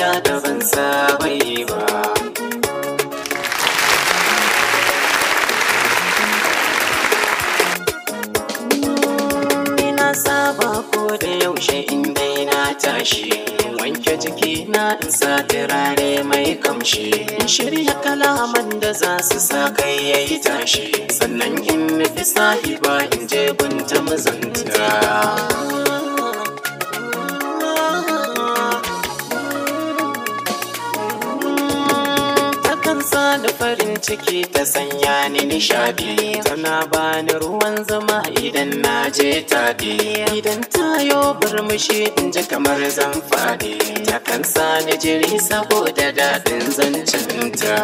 soyayya da ban saba yi ba Ina saba ko da yaushe in dai na tashi wanke jiki na in sa turare mai kamshi in shirya kalaman da za su sa kai yayi tashi sannan in nufi sahiba in je gunta mazanta takan sa da farin ciki ta sanya ni nishadi tana bani ruwan zama idan na je taɗi idan tayo burmushi in ji kamar zan faɗi takan sa ni jiri saboda daɗin zancinta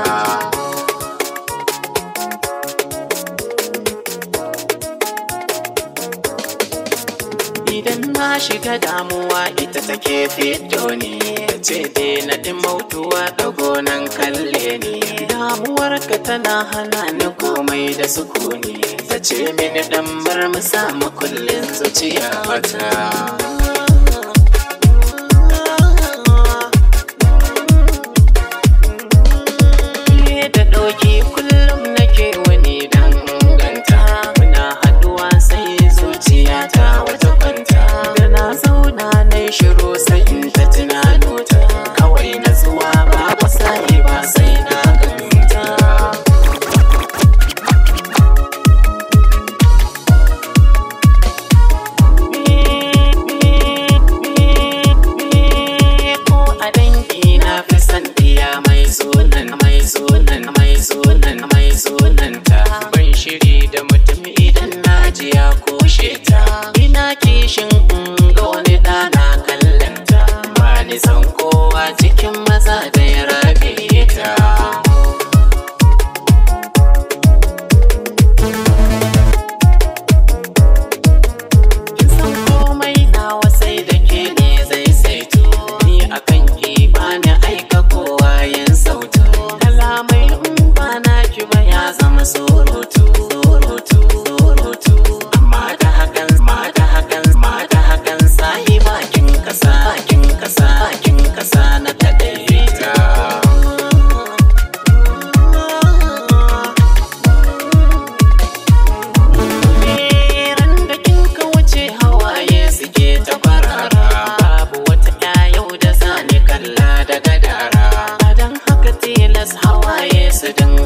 Idan na shiga damuwa ita take fito ni ce dai na dimautuwa ɗago nan kalle ni damuwarka tana hana ni komai da sukuni ta ce mini dan bar mu samu kullum zuciya wata da ɗauki kullum nake wani danganta muna haduwa sai zuciya ta wata kwanta da na zauna na shiru sai in ta tunano ta kawai na zuwa ba sai ba sai na ganta ko a dangi na fi san iya mai sunan mai sunan mai sunan mai sunan ta ban shiri da mutum idan na ji ya kushe ta ina kishin in ga wani ɗana kallon ta ba ni san kowa cikin maza da ya rabe ta Kin san komai nawa sai da ke ne zai saito Ni akan ki bani aika kowa yin sautu Kalamai in ba na ki ba ya zama surutu Surutu, surutu Amma da hakan, ma da hakan, ma da hakan Sahi bakin kasa, bakin kasa, bakin kasa na kadaita ran da kin ka wuce hawaye suke ta kwarara babu wata ƴa yau da zani kalla daga dara dan haka tilas hawaye su dinga